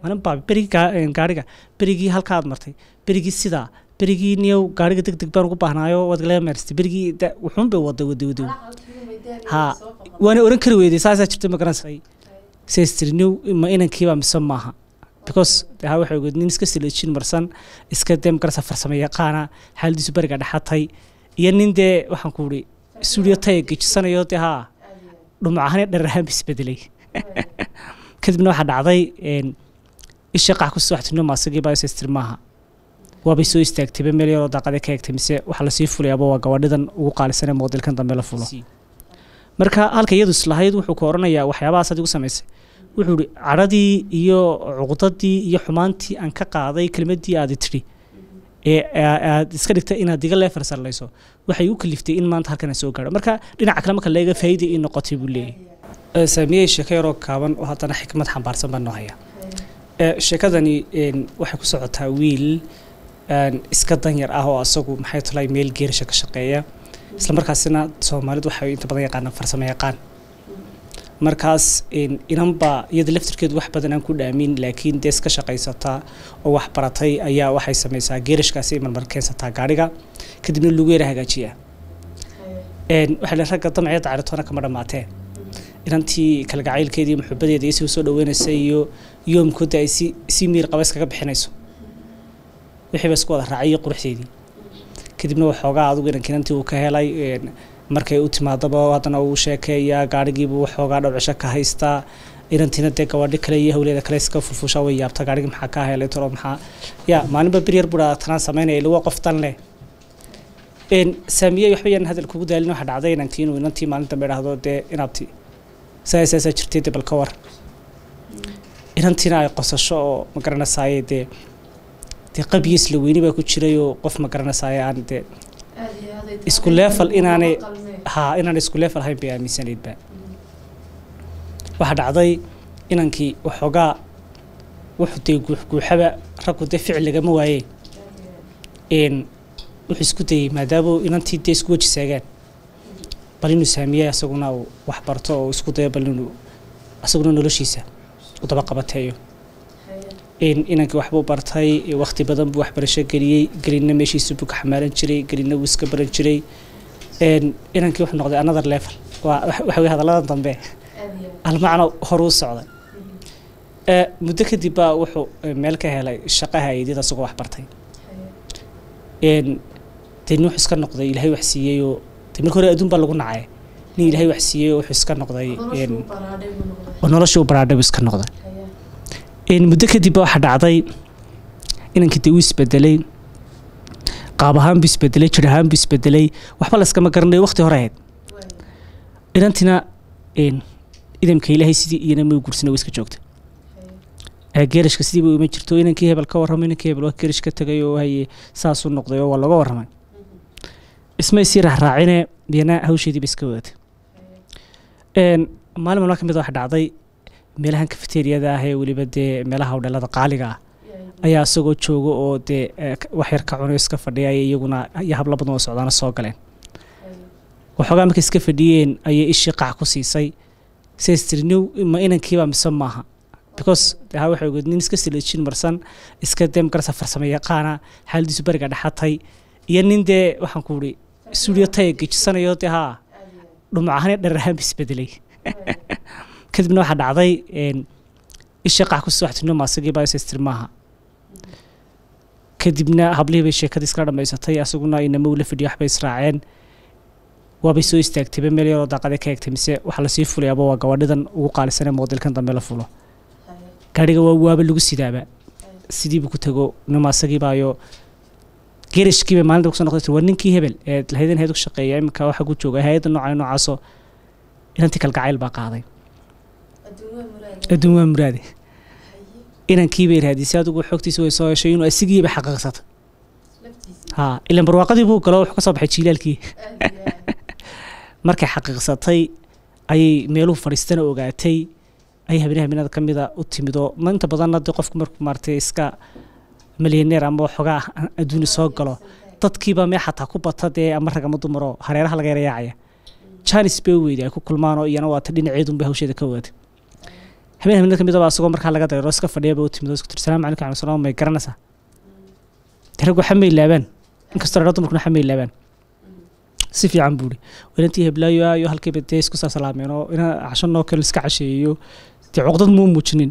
maalin baa berigii gaa- een, gaariga berigii halkaad martay berigii sidaa berigii niyow gaariga deg deg baan ugu baahnaayo waad gala meerstay berigii da- wuxuun bay waday waday waday ha waana oran kari weyday saasaa jirta ma garanaysa says tiri niw ma inankiiba mise maaha because de ha waxay ogeed nin iska silajin marsan iska dee magarasa farsamo yaqaana xaaladiisu beriga dhexatay iyo nin dee waxaan ku uri studio taya gejisanayo dee haa dhumucahane dhararhaan ba isbedelay kadibna waxaa dhacday een, isha qax kusoo waxtino maasagii baa says tiri maaha waabay soo istaagtayba meel yaroo daaqade ka egtay mise waxaa lasii fulayaaba waa gabadhidan ugu qaalisanee moodilkan dambe la fulo marka halka iyadu islahayd wuxuu ku oranayaa waxyaabahaas adigu samaysay wuxuu ihi cadhadii iyo cuqdadii iyo xumaantii aan ka qaaday kelmadii aad tidhi ee aa- aad iska dhigtay inaad diga leefar sarlayso waxay u kaliftay in maanta halkan aan soo gaadho marka dhinaca kale marka leega faa'iida ii noqotay buu leeyahay saamiyey sheeko yaroo kaaban oo haddana xikmad xambaarsan baan noo haya Ee, sheekadani een, waxay ku socotaa wiil een, iska danyar ah oo asagu maxay tolay meel geerisha ka shaqeeya isla markaasina soomaalidu waxay inta badan yaqaanaan farsamo yaqaan markaas een, inanba iyada laftirkeedu wax badan aan ku dhaamin laakiin dee iska shaqaysataa oo wax baratay ayaa waxay samaysaa geerishkaasi marmar keensataa gaadhiga kadibna lagu yara hagaajiyaa Een, waxaa la ragga damceeda caritoona kama dhammaatee inantii kalgacaylkeedii muxubadeeda iyo si soo dhaweynaysay iyo yoomkooda ay si si miir qaba iskaga bixinayso wixii ba isku wada raacay iyo quruxdeedii kadibna waxoogaa adigu inanka inantii uu ka helay een, markay u timaadaba haddana uu sheekeeyaa gaadhigiibu waxoogaa dhowcisho ka haystaa inantiina dee gabadhi kale iyo hawleeda kale iska furfushaa way yaabta gaadhigi maxaa ka helay toro maxaa ya maalinba beryar buraa tanaan samaynaya ilawa qof dan leh een saamiye waxba yaan hadal kugu daalin waxa dhacday inankii inuu inantii maalin dambe idhaahdo dee inaabti saa saasaa jirtay dee bal ka war inantiina ay qosasho oo ma garanaysaayee dee dee qabiyo isla weyni baa ku jiray oo qof ma garanaysaayee aan dee isku leefal inaanay ha inaan isku leefal ahayn bay aaminsanaydba waxaa dhacday inankii waxoogaa wuxuu dee guuxguuxaba raggu dee ficil lagama waaye een wuxuu isku dayey maadaama inantii dee isku weji saagaan bal inuu saamiye isaguna uu wax barto oo isku dayo bal inuu isaguna noloshiisa u daba qabateeyo een inankii waxbuu bartay waqti badan buu waxbarasho geliyey gelina meeshiisa buu ka xamaalan jiray gelina wuu iska baran jiray een inankii wuxuu noqday another level waa waxa weye hadalladan dambe almacno horuu socday ee muddo kadib baa wuxuu eh, meel ka helay shaqaha aydida isagoo wax bartay een dee nin wuxuu iska noqday ilaahay wax siiyey oo dee marka hore adduun baa lagu nacay nin ilaahay wax siiyey oo wuxuu iska noqday een oo noloshii u baraadhay buu iska noqday een muddo kadib baa waxaa dhacday inankii dee uu isbedelay qaab ahaan buu isbedelay jir ahaan buu isbedelay waxba la iskama garanayo waqti hore ahayd inantina een idamka ilaahay sidii iyana ma gursana way iska joogta ee geerishka sidii bay uma jirto inankii hebel ka warramay inankii hebel waa geerish ka tegay oo haye saasuu noqday oo waa looga warramay ismay sii raacraacine biyana hawsheedii ba iska wadatay een maalin maalma ka mid a waxa dhacday meelahan kafeteriyada ah ee weliba dee meelaha hodheelada qaaliga ah ayaa isagoo jooga oo dee eh, k- wax yar ka cunayo iska fadhiya ayay iyaguna iyo habla badan oo socdaana soo galeen waxoogaa markay iska fadhiyeen ayay ishii qac ku siisay says tiri niw ma inankiiba mise maaha because de ha waxay ogeed nin iska silajin marsan iska dee magarasa farsamo yaqaana xaaladiisu beriga dhexatay iyo nin dee waxaan ku uri studio taya gejisanayo dee haa dhumucahane dhararhaan ba isbedelay kadibna waxaa dhacday een, ishii qac kusoo waxtino maasagii baa says tiri maaha kadibna hablihii bay sheekadii iskala dhammaysatay asaguna inama ula fadhiyo waxbay israaceen waabay soo istaagtayba meel yaroo daaqade ka egtay mise waxaa lasii fulayaaba waa gabadhidan ugu qaalisanee moodilkan dambe la fulo gaadhiga waa waaba lagu sidaaba sidiibu ku tago nima asagiibaayo gerishkiiba maalinta kusoo noqday tiri, waa ninkii hebel ee lahaydan heed ku shaqeeya iminka waxa ku jooga hay-adda nooca noocaasoo inantii kalgacayl baa qaaday adduun waa muraade inankii bay raadisay adigu xogtiisa way soo heshay inuu asigiiba xaqiiqsatay ha ilan barwaaqadii buu galo wuxuu ka soo baxay jiilaalkii markay xaqiiqsatay ayay meeluhu fadhiistana ogaatay ayay habeenaha habeenada ka mida u timid oo ma inta badanna dee qofku markuu maaragtay iska milyaneer ama waxoogaa adduuni soo galo dadkiiba mee xataa ku bata dee ama rag ama dumaro hareeraha laga yarayaacaya janis bay u weyday ay ku kulmaan oo iyana waata dhinaceedunbay hawsheeda ka wadatay habeen habeenada kamid aba asagoo markaa laga dareero iska fadhiyaba u timid oo isku tiri salaamu calaykum cali salaam may garanaysaa dee rag waxa may laabaan inkastoo dhaa dumarkuna waxa may laabaan si fiican buu ihi inantii heblaayo ayo halkiiba dee isku saa salaameen oo ina casho noo kale iska casheeyo dee cuqdad muu muujinin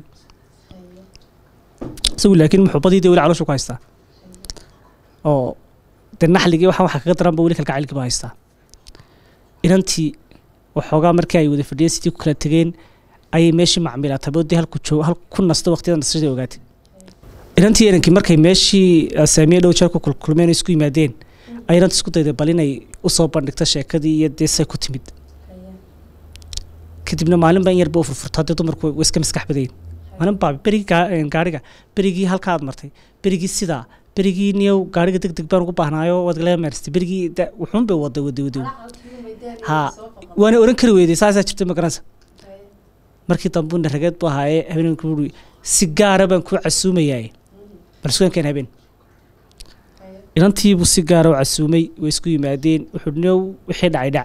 isagu laakiin muxubadii dee weli calooshu ku haystaa oo dee naxligii waxaan waxa kaga daranba weli kalgacaylkii ba haystaa inantii waxoogaa markii ay wada fadhiyeen sidii ku kala tegeen ayay meeshii macmiilatay boodii halku joog hal ku nasto waqtiyada nasashadii ogaatay inantii inankii markay meeshii saamiye dhow jeer ku kulkulmeen oo isku yimaadeen ay inanta isku dayday bal inay usoo bandhigto sheekadii iyo dee say ku timid kadibna maalin baa in yarba u furfurto haddii dumarku way iska maskax badayin maalin baa berigii gaariga berigii halka aad martay berigii sidaa berigii niyow gaariga deg deg baan ugu baahnaayo waad galee meerstay berigii wuxuun bay waday waday waday ha waana oran kari weyday saasaa jirtay ma garanaysa markii dambuuna rageed buu ahaaye habeenku ui si gaara baan kuu casuumayaa bal sugankeen habeen inantiibuu si gaara u casuumay way isku yimaadeen wuxuu niyow wixii dhacay dhac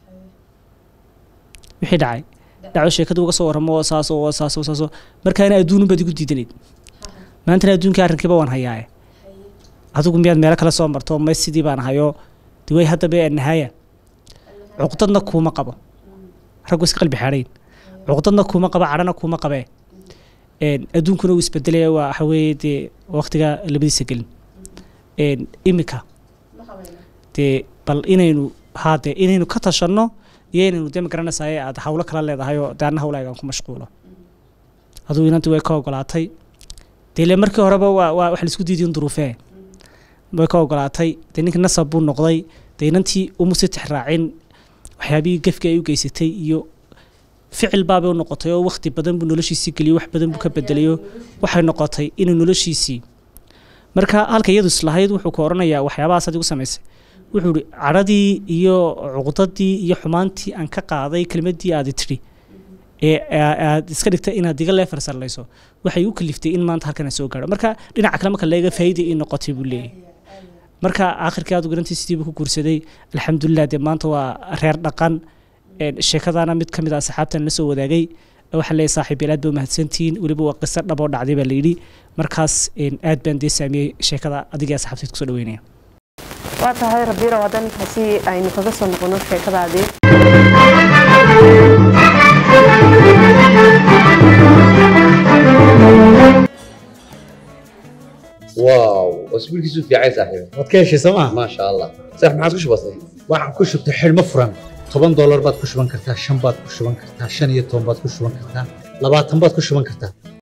wixii dhacay dhaco sheekadu uga soo warramo oo saas oo saas oo saas oo markaana adduunun baad igu diidanayd maantana adduunkii arrinkiiba waan hayaaye adigu miyaad meelo kale soo marto may sidii baan hayo de way hadda bay nahaaya cuqdadna kuuma qabo raggu iska qalbi xaadhayn cuqdadna kuuma qabo cadhana kuuma qabee adduunkuna uu isbedelaya waa waxa weeye dee waqtiga labadiisa gelin iminka dee bal inaynu haa dee inaynu ka tashanno iyo inaynu dee magaranaysaye aad hawlo kala leedahay oo dee anna hawlaagaan ku mashquulo adugu inantii way ka ogolaatay dee ile markii horeba waa waa wax laisku diidiyin duruufee way ka ogolaatay dee ninkii nasab buu noqday dee inantii uma sii tixraacin waxyaabihii gefkii ay u geysatay iyo ficil baabay u noqotay oo waqti badan buu noloshiisii geliyey wax badan buu ka bedelayo waxay noqotay inuu noloshiisii marka halka iyadu islahayd wuxuu ka oranayaa waxyaabahaas adigu samaysay wuxuu ihi cadhadii iyo cuqdadii iyo xumaantii aan ka qaaday kelmaddii aadi tidhi ee aad iska dhigtay inaad iga leefar sarlayso waxay u kaliftay in maanta halkan soo gaadho marka dhinaca kale marka leega faa'iida ii noqotay buu leeyahay marka aakhirkii aad garantii sidiibu ku guursaday alxamdulilah dee maanta waa reer dhaqan sheekadaana mid ka mid ah asxaabtan la soo wadaagay waxaan leeyahay saaxiib aad ba mahadsantihiin weliba waa qiso dhaboo dhacday baa layidhi markaas aad baan dee saamiyey sheekada adigii asxaabteed kusoo dhaweynaya waa tahay rabiiro hadda ninkaasi aynu kaga soo noqono sheekadaadii واو اسبوع كيسو في عايز صاحبي waad ka heshay sooma ما شاء الله صح ما عادش بسيط waxaan ku shubtay xidhmo furan toban doolar baad ku shuban kartaa shan baad ku shuban kartaa shan iyo toban baad ku shuban kartaa labaatan baad ku shuban kartaa